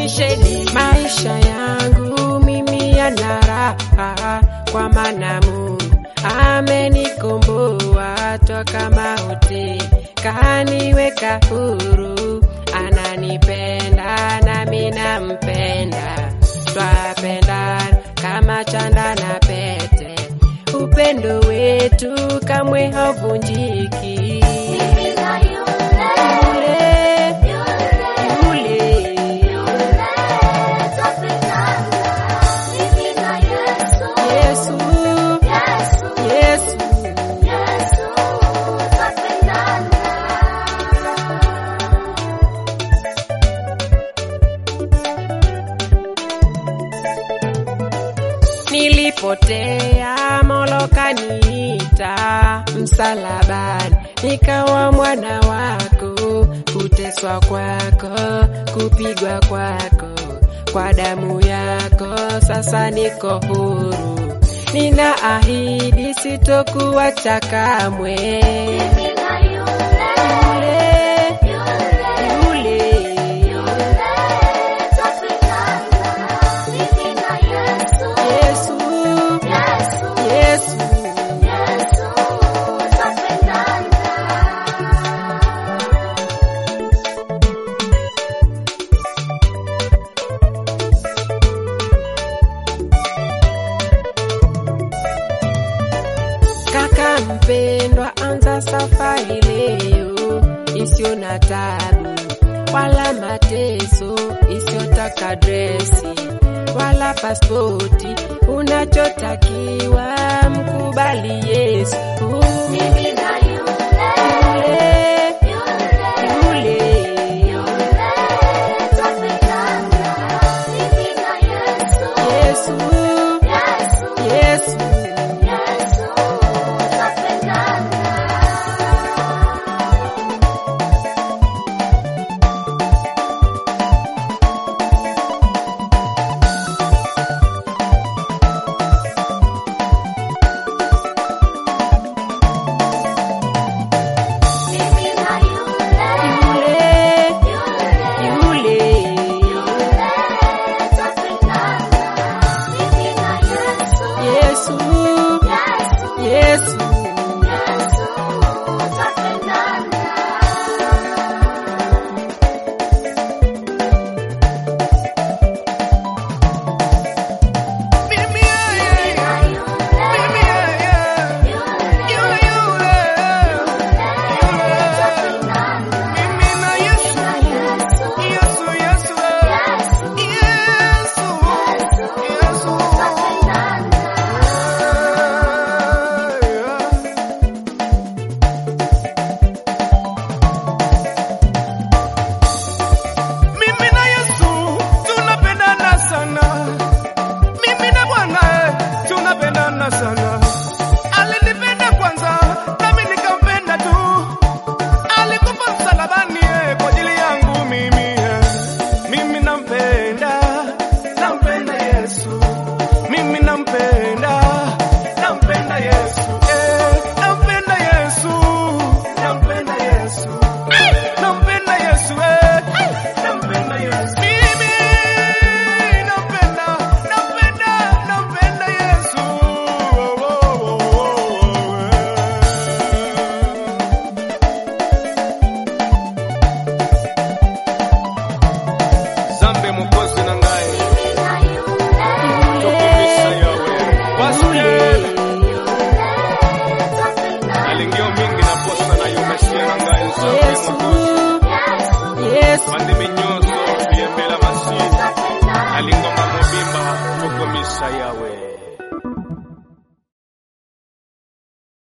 nisheni maisha yangu mimi yana raha, kwa maana Mungu amenikomboa toka mauti, kaniweka huru, ananipenda nami nampenda, twapendana kama chanda na pete, upendo wetu kamwe hauvunjiki. Mimi na yule, Yule, yule, twapendana. Mimi na Yesu, Yesu, Yesu, Yesu. Yesu, twapendana. Nilipotea Mola kaniita msalabani, nikawa mwana wako, kuteswa kwako, kupigwa kwako, kwa damu yako sasa niko huru, ninaahidi sitokuacha kamwe. Mimi na yule, Yule, yule, yule, twapendana. Mimi na Yesu, Yesu, Yesu, Yesu. Yesu, twapendana. Kaka mpendwa, anza safari leo isiyo na tabu wala mateso, isiyotaka dresi wala pasipoti. Unachotakiwa mkubali Yesu. Mimi na yule, Yule, yule, yule, twapendana. Mimi na Yesu, Yesu, Yesu, Yesu. Yesu, twapendana. Mimi na yule, Yule, yule, yule, twapendana. Mimi na Yesu, Yesu, Yesu, Yesu. Yesu, twapendana. Mimi yeye, mimi yeye, yule yule, mimi na Yesu, Yesu, Yesu, Yesu, Yesu. Mimi na Yesu tunapendana sana. Mimi na Bwana eh, tunapendana sana. Alinipenda kwanza nami nikampenda tu. Alikufa msalabani eh, kwa ajili yangu mimi eh. Mimi nampenda, nampenda Yesu. Mimi nampenda, nampenda Yesu. Eh, nampenda Yesu. Nampenda Yesu. Nampenda Yesu eh. Nampenda Yesu. Mimi nampenda, nampenda, nampenda Yesu. Oh, oh, oh, oh, eh. Zambe mukozi na ngai tokomisa yawe wasukela alingio mingi na posa na yomesia na ngai zambe Yesu, mukozi Yesu. bandimi nyonso biyembela masini alingoma mobimba tokomisa yawe